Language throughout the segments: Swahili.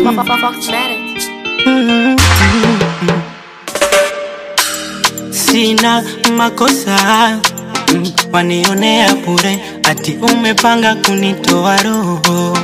Sina makosa mm, wanionea bure, ati umepanga kunitoa roho.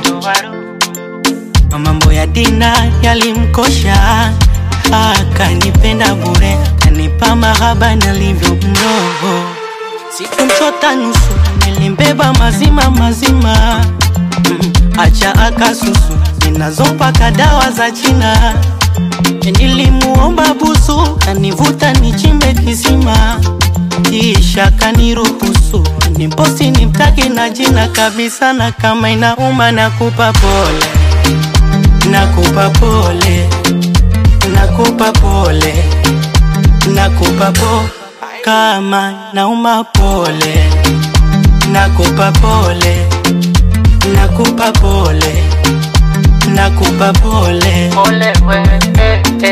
Mambo ya dina yalimkosha, akanipenda bure, kanipa mahaba nalivyo mroho. Sikumchota nusu, nilimbeba mazima mazima, mm, acha akasusu, ninazopaka dawa za China. Nilimuomba busu, kanivuta nichimbe kisima, kisha kaniruhusu nimposti nimtaki na jina kabisa, na kama inauma nakupa pole, nakupa pole, nakupa pole, nakupa po kama nauma pole, nakupa pole, nakupa pole, nakupa pole. Ole we, eh, eh.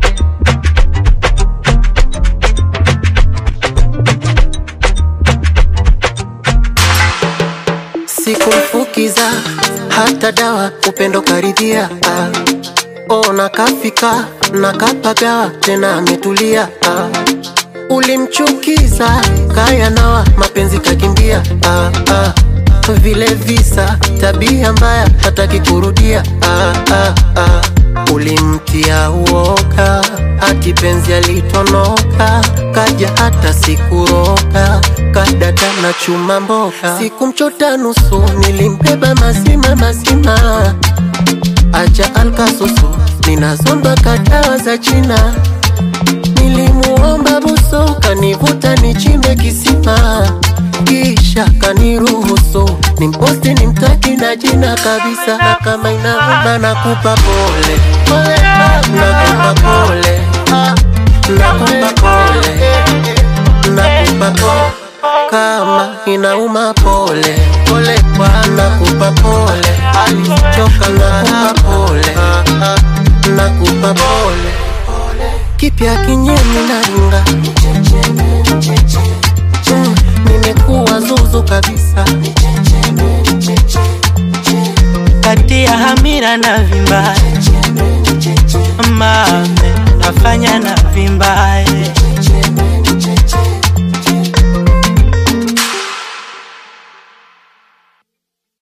Sikumfukiza hata dawa, upendo karidhia. Ah. Oh, nakafika nakapagawa, tena ametulia. Ah. Ulimchukiza kaya nawa, mapenzi kakimbia. Ah, ah. Vile visa, tabia mbaya, hataki kurudia. Ah, ah, ah. Ulimtia uoga, hati penzi alitonoka, kaja hata sikuroga, kadada na chuma mboga. Sikumchota nusu, nilimbeba mazima mazima, acha alkasusu, ninazomba kadawa za China. Nilimuomba buso, kanivuta nichimbe kisima, kisha kaniruhusu nimposti nimtaki na jina kabisa, na kama inauma nakupa pole, nakupa pole, nakupa pole, nakupa pole, kama inauma pole, pole kwa nakupa pole, alichoka nakupa pole, nakupa pole kipya kinyemi na ringa Mm, nimekuwa zuzu kabisa kati ya hamira na vimbaye mame nafanya na vimbaye